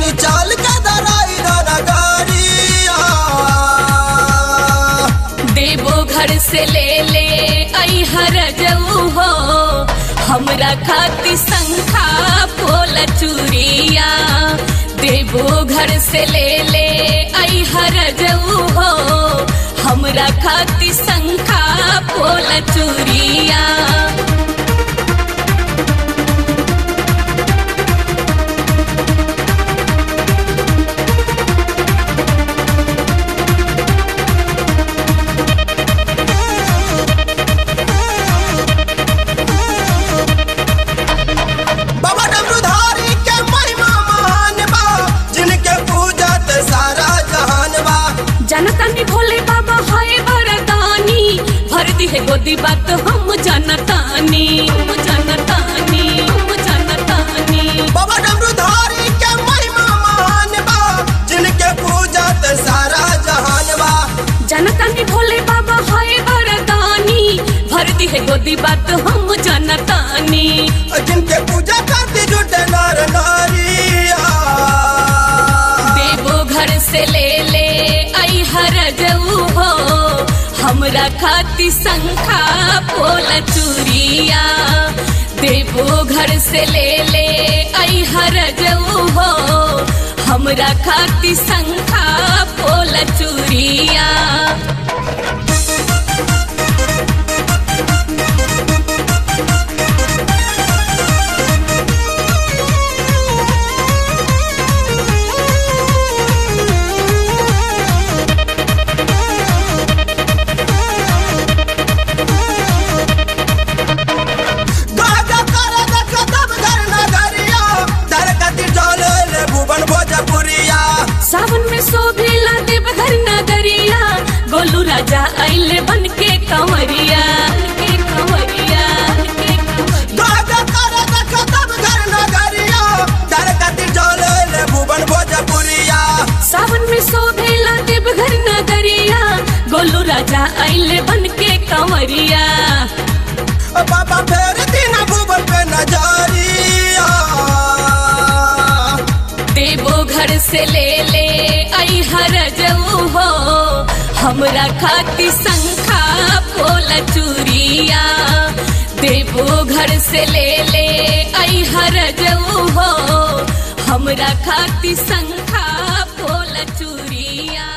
तनी चाल के दराई नगरिया देवो घर से ले ले आई हर जऊ हो हमरा खाती संखा पोल चूरिया देवो घर से ले ले आई हर जऊ हो हमरा खाती संखा पोल चूरिया बाबा डमरूधारी के महिमा महान बा जिनके पूजत सारा जहान बा जनतानी भोले बाबा हाय वरदानी भर दी है गोदी बात हम जनतानी हम जनतानी हम जनतानी बाबा डमरूधारी के महिमा महान बा जिनके पूजत सारा जहान बा जनतानी भोले बाबा हाय वरदानी भर दी है गोदी बात हम जनतानी जिनके पूजा करती जुटे नर नारिया देवो घर से ले ले आई हर जऊ हो हमरा खाती संखा पोल चूरिया देवो घर से ले ले आई हर जऊ हो हमरा खाती संखा पोल चूरिया गागा कर देख तब घर नगरिया दर कति डोले ले भुवन भोजपुरिया सावन में शोभेला देवघर नगरिया गोलू राजा आइले बन के कंवरिया के कंवरिया के कंवरिया गागा कर देख तब घर नगरिया दर कति डोले ले भुवन भोजपुरिया सावन में शोभेला देवघर नगरिया गोलू राजा आइले बन के कंवरिया बाबा फेर दिन भुवन पे नजरिया देवो घर से ले ले आई हर जऊ हो हमरा खाती संखा पोल चूरिया देवो घर से ले ले आई हर जऊ हो हमरा खाती संखा पोल चूरिया